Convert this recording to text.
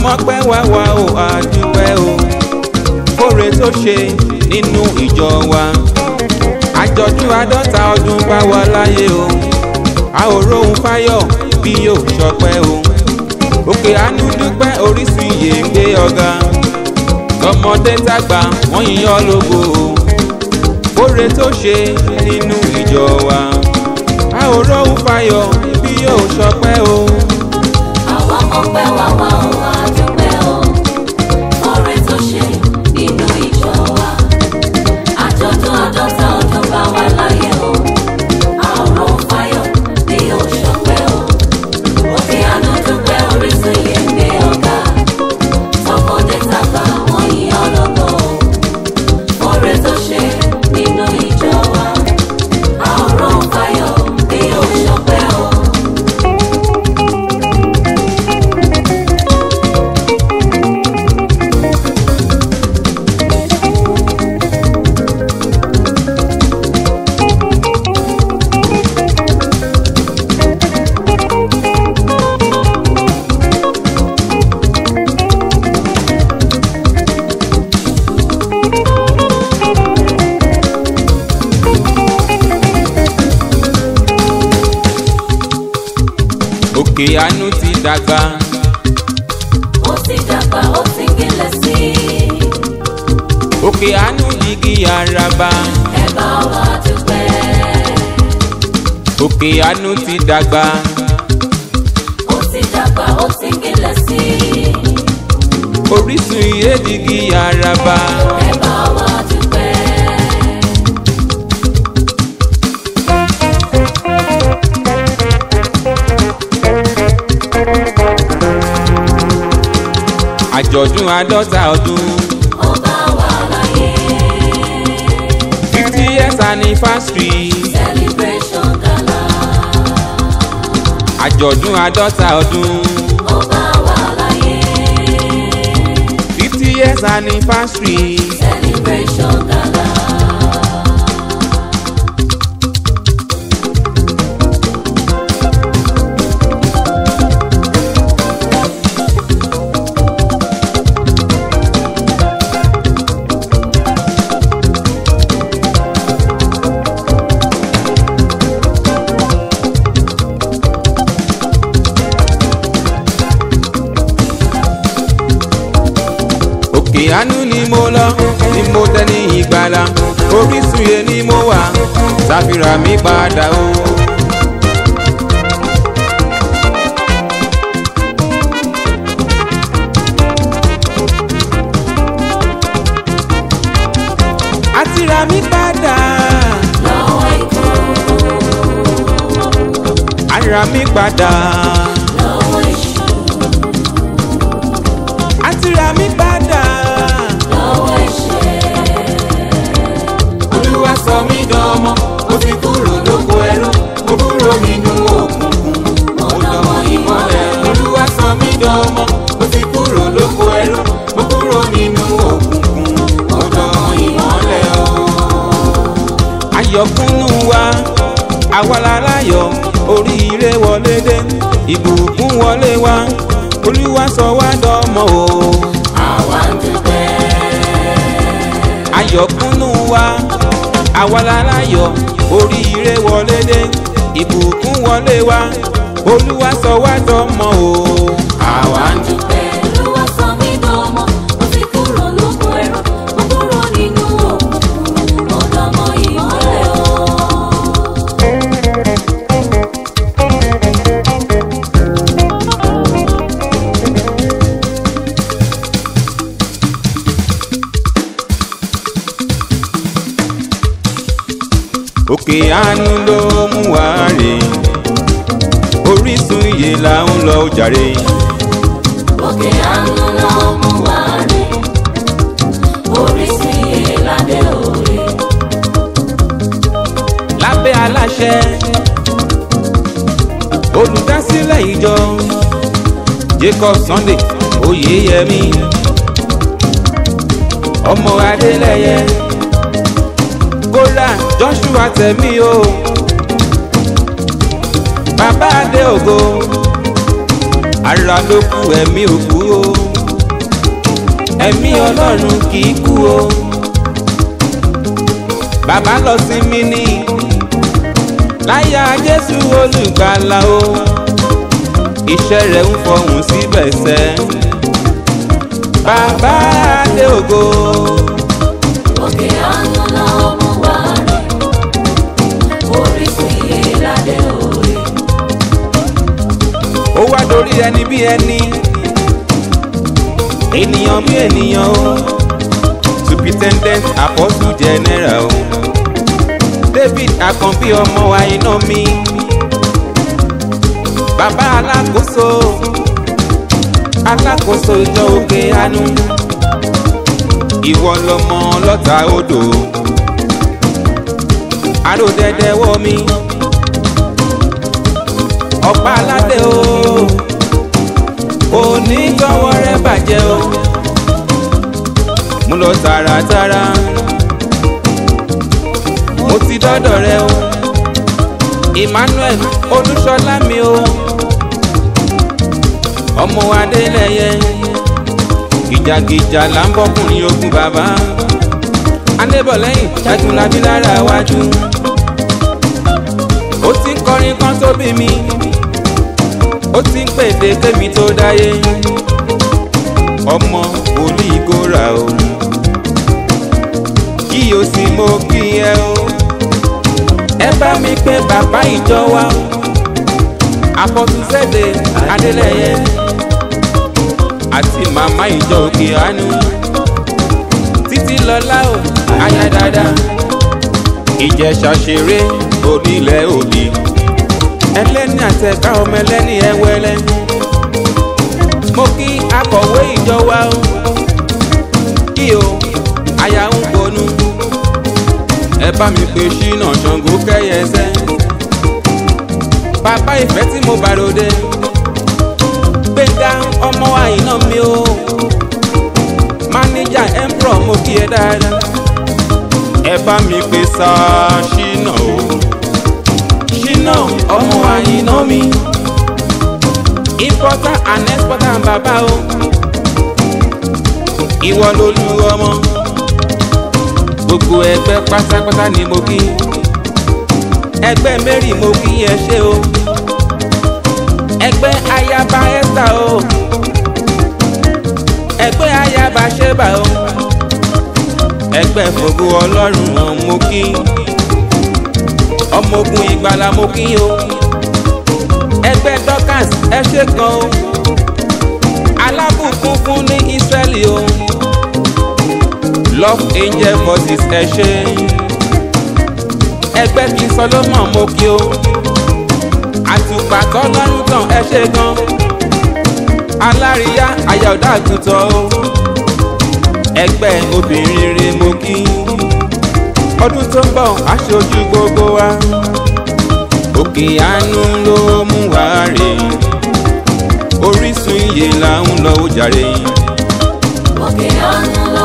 mọ́pẹ́ wá wá o àdúpẹ́ o kóre tó ṣe nínú ìjọ wa àjọ̀dún àádọ́ta ọdún bá wa láyé o a ò róhun fáyọ̀ bí yóò ṣọpẹ́ o òkè àánú dúpẹ́ orísun iyè ń gbé ọ̀gá tọmọdé tàgbà wọ́n yíyan lógo o kóre tó ṣe nínú ìjọ wa a ò róhun fáyọ̀ bí yóò ṣọpẹ́ o. Àwa mọ̀pẹ́ wá wá o, a dúpẹ́ o. Oore tó ṣe nínú ìjọ wa. Àjọ̀dún àádọ́ta ọdún bá wa láyé o. Àrùn fáyọ̀ ni yóò ṣọpẹ́ o. Òkè àánú dúpẹ́ orísun yìí ń gbé ọ̀gá. Tọmọdé tàgbà wọ́n yíyan lógo o. Oore tó ṣe nínú ìjọ wa. Àrùn fáyọ̀ ni yóò ṣọpẹ́ o. òkè àánú ti dàgbà Ó ti dàgbà, ó ti gilẹ̀ sí i. òkè àánú digi araba Ẹ bá wa dúpẹ́. òkè àánú ti dàgbà Ó ti dàgbà, ó ti gilẹ̀ sí i. orísun iye digi araba Ẹ bá wa dúpẹ́. àjọ̀dún àádọ́ta ọdún Ó bá wa láyé. fifty years anniversary Celebration gala. àjọ̀dún àádọ́ta ọdún Ó bá wa láyé. fifty years anniversary Celebration gala. òkè àánú ni mo lọ ni mo tẹ ní ìgbàlà orísun yẹn ni mo wà ṣàfihàn mi padà o. àti ra mi padà Lọ́wọ́ ikú, ara mi padà lọ́wọ́ èṣù, àti ra mi padà lọ́wọ́ ẹ̀ṣẹ̀. olúwa sọ mí dánmọ́ mo ti kúrò lóko ẹrú mo kúrò nínú òkùnkùn mo dánmọ́ ìmọ́lẹ̀ olúwa sọ mí dánmọ́ mo ti kúrò lóko ẹrú mo kúrò nínú òkùnkùn mo dánmọ́ ìmọ́lẹ̀ o. ayọ̀kúnnú wa àwa láláyọ̀ oríire wọlé dé ìbùkún wọlé wá olúwa sọ wá dánmọ́ o. Àwa ń dúpẹ́. ayọ̀kúnnú wa àwa láláyọ̀ oríire wọlé dé ìbùkún wọlé wá olúwa sọ wá dánmọ́ o. àwa ń dúpẹ́. Olúwa sọ mí dánmọ́, mo ti kúrò lóko ẹrú, mo kúrò nínú òkùnkùn, mo dánmọ́ ìmọ́lẹ̀ o. òkè àánú ló mú wá rè orísun iye là ń lọ jàre Òkè àánú ló mú wa rè, orísun iye lábẹ́ òre. lábẹ́ aláṣẹ olùdásílẹ̀ ìjọ jacob sunday oyeyemi ọmọ adélẹyẹ kódà joshua tẹ̀mí o bàbá adé ògo ara ló kù ẹ̀mí òkú o ẹ̀mí ọlọ́run kì í kú o bàbá lọ sí mi ní láyà jésù olùgbàlà o iṣẹ́ rẹ̀ ń fọhùn síbẹ̀ sẹ́ bàbá adé ògo òkè àánú la mú wá rè orísun iye ládé òye ó wá dorí ẹni bí ẹni ènìyàn bí ènìyàn o superintendent apostle general o david akànbí ọmọ wa iná mi bàbá alákòóso alákòóso ìjọ òkè àánú ìwọ lọmọ lọta odò àròdẹdẹ wọ mi ọ̀pá aládé o òní gbọ́wọ́ rẹ bàjẹ́ o mo lọ tààràtàrà mo ti dọ́dọ̀ rẹ o emmanuel olúṣọlá mi o ọmọ adélẹyẹ gìjàgìjà là ń bọ́kùnrin ogun bàbá adébọ̀lẹ́yìn ṣàtúnlábí lára wájú ó ti ń kọrin kan tó bí mi ó ti ń pèdè kémi tó dáyé ọmọ wòlíì gòrà o kí o sì mo kí ẹ o ẹ bá mi pé bàbá ìjọ wa àfọ̀túnṣẹ́dẹ̀ adélẹ́yẹ àti màmá ìjọ òkè àánú títí lọ́lá o aya dáadáa ìjẹ̀ṣà ṣeré onílẹ̀ òbí ẹlẹ́ni àtẹ̀ká ọmọ ẹlẹ́ni ẹwẹ́lẹ́ mo kí akọ̀wé ìjọ wa o kí o aya ń bonú ẹ bá mi pe ṣínà ṣàngó kẹyẹsẹ bàbá ìfẹ́ tí mo bá ròde gbẹ̀ngà ọmọ àyìnà mi o máníjà emperor mo kí ẹ dáadáa ẹ bá mi pe sáà ṣínà o ṣínà ọmọ àyìnà mi importer and exporter and bàbá o ìwọ lolú ọmọ gbogbo ẹgbẹ́ pátápátá ni mo kí ẹgbẹ́ mary mo kí ẹ ṣe o ẹgbẹ́ ayaba esther o ẹgbẹ́ ayaba sheba o ẹgbẹ́ fògo ọlọ́run hàn mo kí ọmọ ogun ìgbàlà mo kí o ẹgbẹ́ dorcas ẹ ṣe kan o alábùkún fún ní israeli o love angel voices ẹ ṣe ẹgbẹ́ kí solomon mo kí o àtùpà tọ́lọ́run tàn ẹ ṣe gan aláríyá ayọ̀dá àgùntàn o ẹgbẹ́ obìnrin rere mo kí ọdún tó ń bọ̀ aṣojú gbogbo wa òkè àánú ló mú wa rè orísun iye là ń lọ ó jàre òkè àánú